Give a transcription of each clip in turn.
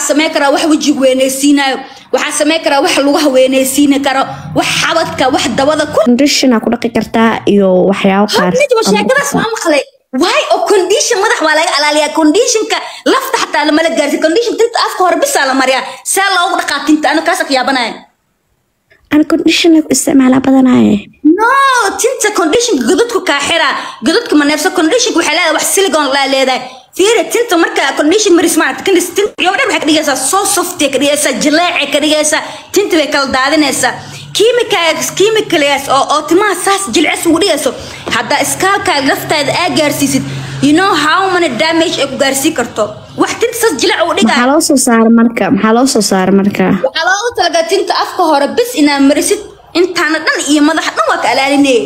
waxaa samey karaa wax wejiga weynaysiinayo waxaa samey karaa wax lugaha weynaysiini karo wax xabadka wax dabada ku condition aa ku dhaqi kartaa iyo waxyaabo qaar nijma sheekadaas waa maqlay waay oo condition madax waa laga alaaliyaa conditionka lafta xataa lamala gaarsi condition tinta afka hore bisaa la mariyaa see loogu dhaqaa tinta ana kaasa ka yaabanaya aan condition ku isticmaalaa badanaye no tinta conditionka godadku kaa xiraa godadka ma neefsa conditionka waxay leedahay wax silicon laa leedahay fiiri tinta marka condition maris maaragta kan tinta iyo dhan waxay ka dhigaysaa soo softay ka dhigaysaa jileecay ka dhigaysaa tinta bay kala daadinaysaa kiimikaas kiimikalaas oo oo timaha saas jilcis ugu dhigayso haddaa iskaalkaaga laftaada aa gaarsiisid you know how many damage ay ku gaarsiin karto wax tinta saas jilec ugu dhigaa maxaa loo soo saara marka maxaa loo soo saara marka waxaa loogu talagaa tinta afka hore bis inaad marisid intaana dhan iyo madaxa dhan waa ka alaalinaya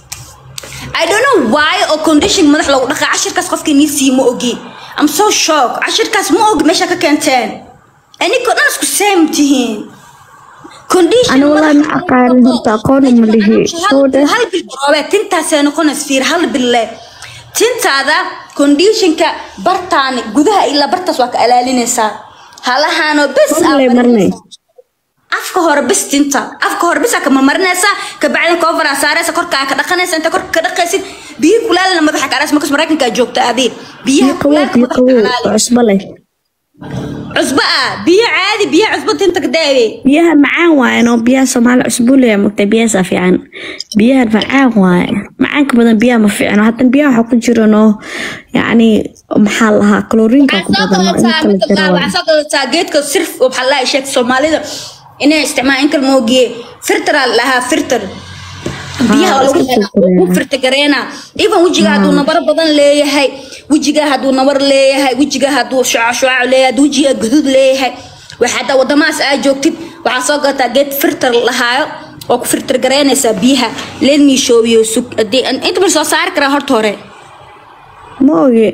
I don't know why oo condition madax lagu dhaqaa cashirkaas qofkii nii sii ma ogi I'm so shocked cashirkaas ma ogi meesha ka keenteen aninkoo dhan isku same tihiin condition Ani wallahi ma aqaanin horta, aqoon uma lihi. Soo dheh. hal bil roobe tintaasay noqonays fiir hal bille tintaada conditionka bartaani gudaha ilaa bartaas waa ka alaalinaysaa halahaanoo bes aa Marley, marley. afka hore bis tinta afka hore bisa ka marmarinaysaa kabacdin koofara saaraysa korkaa ka dhaqanaysa inta korka ka dhaqaysid biyo kulaalna madaxa ka araysa markas maraykanka joogta adii biyaha biyo qabow kulaalka biyo madaxa qabow ka alaali oo cusbo leh cusbo ah biyo caadi biyo cusbo tinta ka daawe biyaha macaan waaye no biyaha soomaali cusbo leeya mugtay biyahaasaa fiican biyahan macaan waaye macaanka badan biyaha ma fiicno haddana biyaha waxaa ku jiro no yacni maxaa lahaa kaloriinka ku badan oo inta la jiro waaye. waxaa soo gadataa geedka sirf oo maxaa lahaa sheegta soomaalida inay isticmaalaan in kale moogiye firtaraa lahaa firtar biyaha waa lagu iska helaa, firtareena. wuu firtagareena even wejiga hadduu nabaro badan leeyahay wejiga hadduu nabar leeyahay wejiga hadduu shucaac shucaac leeyahay hadduu wejiga guduud leeyahay waxa haddaa wadamahaas aa joogtid waxaa soo gadataa geed firtar lahaayo oo ku firtar gareynaysaa biyaha leen miishoobiyo sug haddii inta bal soo saari karaa horta hore ma ogi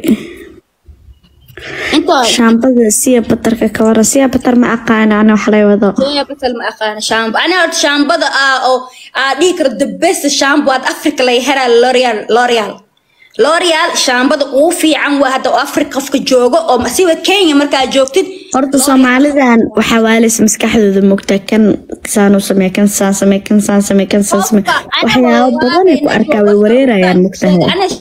inta hore shaambada siya batarka ka waran siya batar ma aqaana ana wax lay wado Soya basal ma aqaana shaambo ani horta shaambada ah oo aa dhihi karo the best shaambo aad africa laga helaa l'oreal l'oreal l'oreal shaambada ugu fiican waa hadda oo africa qofka joogo oo siba kenya markaa joogtid horta soomaalidan waxaa waalaysa maskaxdooda mogta kan saan u samee kan saan samee kan saan samee kan saan samee waxyaabo badan ay ku arkaa way wareerayaan mogtahay Ani-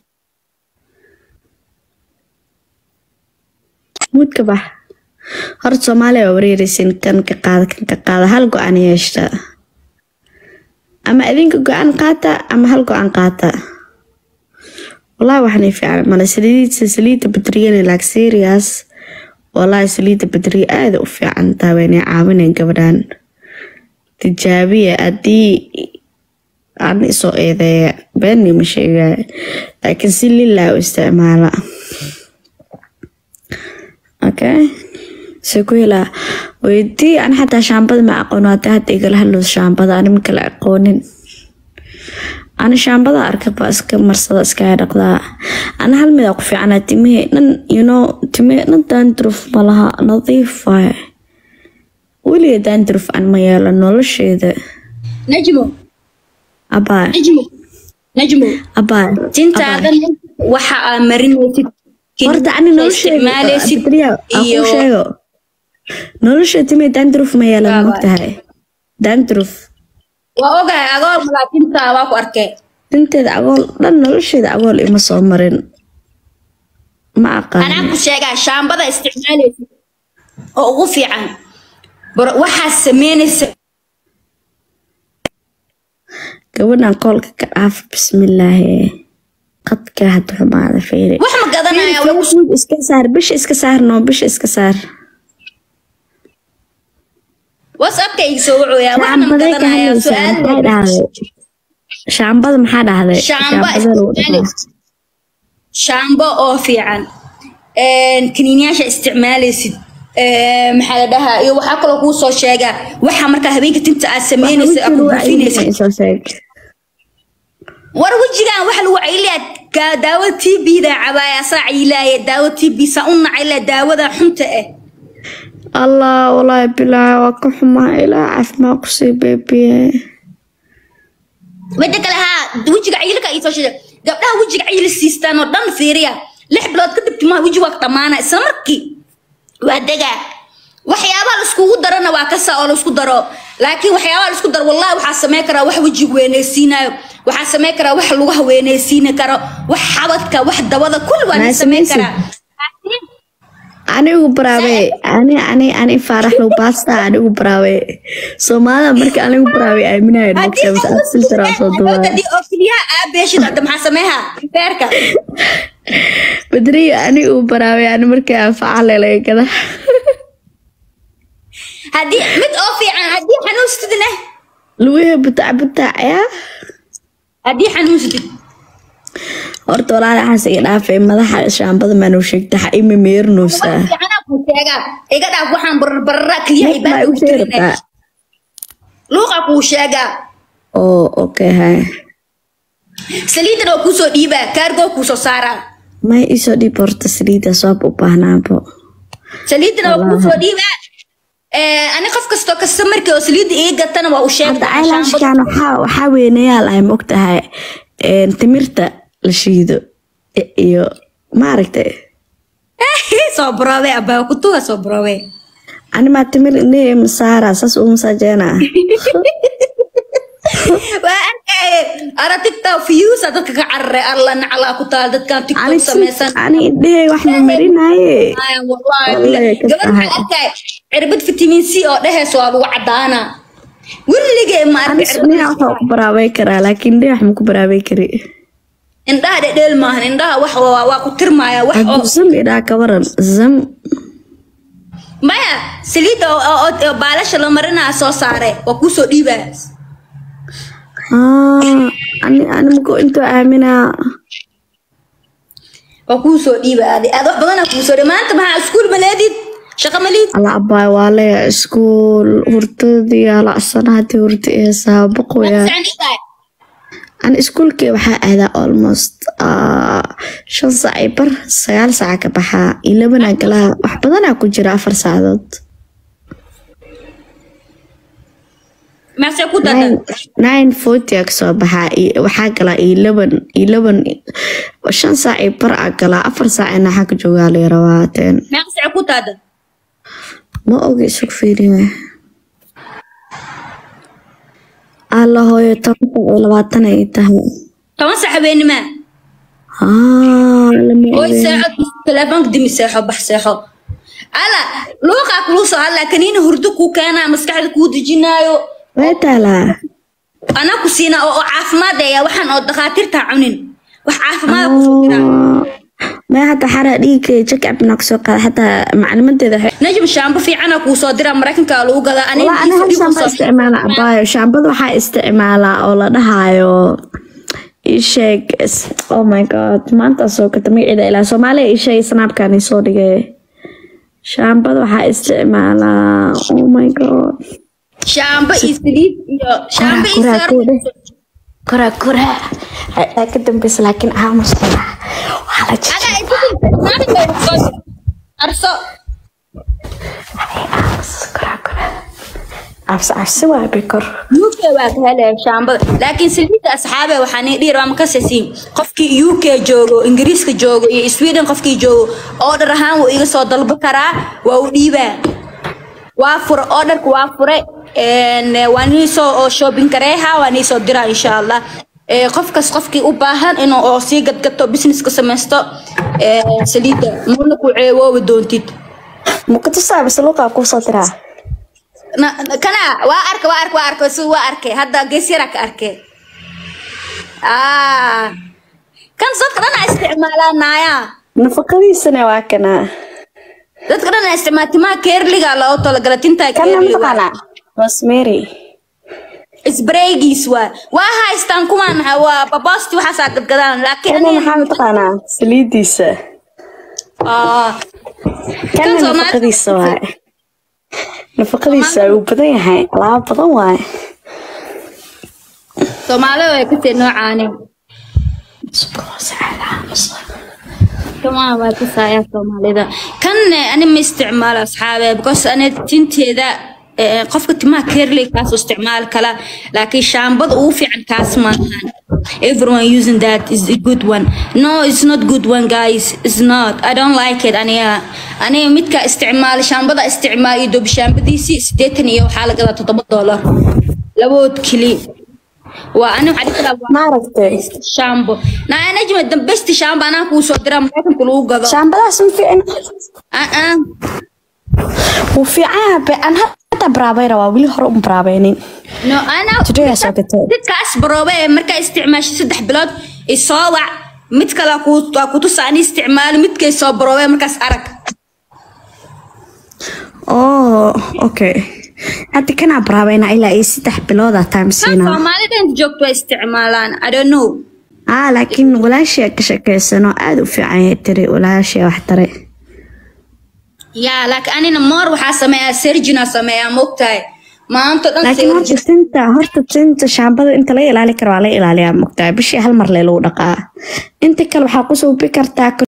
muudka bax horta soomaaliya waa wareeraysin kan ka qaada kan ka qaada hal go-aan yeeshta ama idinka go-aan qaata ama hal go-aan qaata wallahi waxanay fiican male saliidda saliidda badriyana like serious wallahi saliidda badriya aada u fiican tahay waynay caawinayn gabadhan tijaabiya haddii aan isoo eedeeya beenni ma sheegaya laakiin si lilaa u isticmaala okay se ku helaa weydii an xataa shaambada ma aqoon hadda hadda igala hadlo shaambada ani ma kala aqoonin ani shaambada arka baa iska marsada iskaga dhaqdaa ana hal mid aa ku fiicana timihii dhan you know timihii dhan dandruf ma laha nadiif waaye weliga dandruf aan ma yeelo nolosheeda najmo abaa najmo najmo abaa tintaadan waxa aa marinaysid horta ani nolosheeda isticmaalaysid Badriya, aan kuu iyo sheego nolosha timihii dandruf ma yeelan Waa mogtahay dandruf waa ogahay agoor malaa tintaa waa ku arkay dinteeda agool dhan nolosheeda agool ima soo marin ma anaa aqaan ku sheegaa shaambada isticmaalaysid oo ugu fiican Bar- waxaa sameynaysa gabadhan koolka ka dhaafa bismillaahi qadka hadda xumaada fiiri wax ma gadanaya waa ku Facebook iska saar bisha iska saar noo bisha iska saar whatsappka iga soo wacooyaa waxna ma shaambaday ka gadanaya hadlaysaa su-aal maxay dhahday shaambada maxaa dhahday shaamba shaambada lagu dhahaa isticmaalaysid shaambo oo fiican kaniiniyaasha isticmaalaysid Een, maxaa la dhahaa iyo waxaa kaloo kuu soo sheegaa waxa markaa habeenka tinta aad sameynaysid aad ku buufinaysid soo sheeg war wejigan waxa lagu cayliyaa daawada t b da cabaaya saa caylaaya daawada t b saa u nacayla daawada xunta ah allah walaahi bilaahi waa ka xumaa ilaa caafimaad ku sii beebiye midda kale haa wejiga cayilka ay soo sheegay gabdhaha wejiga cayil siistaan oo dhan fiiriya lix bilood kadib timaha weji waa dhammaana isla markii waa degaa waxyaabaha la iskugu darana waa kasa oo la isku daro laakiin waxyaabaha la isku daro wallahi waxaa sameyn karaa wax wejiga weynaysiinayo waxaa sameyn karaa wax lugaha weynaysiini karo wax xabadka wax dabada kulli waa la Maa sameyn samaysid? karaa Laakiin anigu baraawe ani ani ani faarax low baasta anigu baraawe soomaalida marka anigu baraawe aaminayo haddii nogta aad filter aan soo duwaa haddii oo keliyaha aa beeshid hadda maxaa sameeha beerka badriyo anigu baraawe ani markii anfaca lelaga gada haddii mid oo fiican haddii xanuunsatidna lugaha butac butac yaa haddii xanuunsatid horta walaal waxaas iga dhaafay madaxa shaambada maanu sheegta xa ima meernoosaa fiicanaa kuu sheegaa iga dhaaf waxaan bararbararaa keliyaha maa ibaadka igu ku sheegi jirinay rabtaa luuqa kuu sheegaa oo okay hay saliidan oo kuusoo dhiibaa kaargoo kuusoo saaraa may isoo dhiib horta saliida soob u baahnaabo saliidan oo kuusoo dhiibaa Eh, ani qof kastoo kasta markii oo saliidda iga gatana waa u hadda sheegtaa shaambada eyelashkan waxaa waxaa weynayaa lahay mogtahay een, timirta la shiido i- iyo maaragtay soo baroobe abaa kutuga soo baroobe animaa timir indhahey masaara saas uu masaajeena waa arkaaye ara tiktok views aa dadka ka cararay alla naclaa ku taal dadkan tiktok ani samaysan ani indhahey wax ma marinaaye Ay, wallahi Wallahi ka gabadh tahay. waxaa arkay cirbad vitamin c oo dhehees waa lagu cadaanaa weligee ma ani arki sunniha waxaa ku baraabay karaa laakiin indhahey wax ma ku baraabay kari indhaha dhedheel maahan indhaha wax waa waa ku tirmaya wax oo hadduu zam idhaa ka waran zam maya saliidda oo- oo oo- oo baalasha la marinaa soo saare waa kuusoo dhiibaa Ah, ani ani mago intuu aaminaa waa kuusoo dhiiba adi aad wax badanaa kuusoo dhiiba maanta maxaa iskuul maleedid shaqo maliid ala abaay waa leeya iskuul hurdadii alacsana haddii hurdi eesaa boqoya ani iskuulkii waxaa aadaa almost ah, shan saac iyo bar sagaal saaca ka baxaa ilabanaa galaa wax badanaa ku jira afar saacadood meesee ku dada nine nine forty aa kasoo baxaa iyo- waxaa galaa eleven eleven shan saac iyo bar aa galaa afar saac ina xagga joogaa laga rabaa teen meesee ku dada ma ogi isug fiiriye alla hooyo toban saac iyo labaatan ay tahay toban sax habeenimaa Ah, lama oy ogeyn. seexo telefoonka dimi seexo bax seexo ala luuqaa kuluu soo hadlaa kaniina hurdo kuu keenaa maskaxda kuu dejinaayo way taalaa anaa ku siinaa oo oo caafimaad eeya waxaan oo dhakhaatiirtaa cunin wax caafimaada kusoo diraa may hadda xara dhiigga jakab naa kusoo qaada xataa maclimadeeda waxay- najm shaambo fiicana kuu soo diraa maraykanka lagu gadaa aniga Walaa, ani hal shaamba isticmaala abaayo shaambada waxaa isticmaalaa oo la dhahaayo ii sheeg is- oh my god maanta soo gata magaceeda ilaa soomaaliya ii sheeg snaabkan ii soo dhigay shaambada waxaa isticmaalaa oh my god shaambo iyo saliid iyo shaambo iyo Koraa, saar koraa, koraa koraa Aa ka dambeysa laakiin aamus koraa waxaa la jecel Ada itu maalin bay soo dir. arso aamus koraa koraa cabsi cabsi waa bikor UK waa ka helaya shaambada laakiin saliidda asxaabe waxaa nii dhiir ama kasasiin qofkii UK joogo ingiriiska joogo iyo Sweden qofkii joogo order ahaan wuu iga soo dalba karaa waa u dhiibaa waa fure orderka waa fure een waa nii soo oo shopping kareeha waa nii soo diraa insha Allah ee qofkas qofkii u baahan inuu oo sii gadgato business ka samaysto ee saliidda muuna ku ceeboobi doontid mukatusaa bise luuqaa kuu soo diraa Na- na- kana waa arka waa arka waa arka si waa arkay hadda gees yaraa ka arkay ah kan dadka dhan aa isticmaalaa naaya nafaqadiisana waa kanaa dadka dhan aa isticmaala timaha keerliga loo talagala tinta kana keerliga mataqaanaa rosemary isbraygiis waa waa haystaan kumaan waa babosti waxaasaa gadgadaan laakiin kana aniga- maxaa mataqaanaa saliidiisa ah kana Kan Soomaali- nafaqadiisa waaye nafaqadiisa wuu badan yahay alaabo badan waaye soomaalida way kasii noocaani kamaa waa kasaaya soomaalida kan ani ma isticmaalo asxaabe because ani tinteeda eh, qofka timaha kerley kaas u isticmaali kala laakiin shaambada ugu fiican kaas maahan everyone using that is a good one no it's not good one guys it's not i don't like it aniga aniga midka isticmaal shaambada isticmaal iyo dob shaambadiisii sideetan iyo waxaa la gadaa toddoba doolar labood keli waa ani waxaa dhihi karaa maaragtay shaambo naa najma dambesti shaambo anaa kuu soo diraa maraykanka lagu gado shaambadaas ma fiicna Ah, ah. wuu fiican yahay aan hadda baraabay rabaa weli hore un baraabaynin no anaa Today I saw the tape. dadkaas baroobe ee markaa isticmaashay saddex bilood isoo wac mid kale aa kuu- aa kutusa ani isticmaalo midkay soo baroobe markaas arag oh okay hadda kanaa baraabayna ilaa iyo saddex bilooda time kan siinaa soomaalida inta joogto way isticmaalaan i don't know aa laakiin walaashia ka shekeysano aada u fiican yahay tiri walaashia wax tare yaa laakiin anina moor waxaa sameeyaa sergina sameeyaa mogtahay maanta dhan laakiin horta sergin tinta horta tinta shaambada inta laga ilaali karo waa laga ilaaliyaa mogtahay bishii hal mar lee lagu dhaqaa inta kale waxaa ku suubi kartaa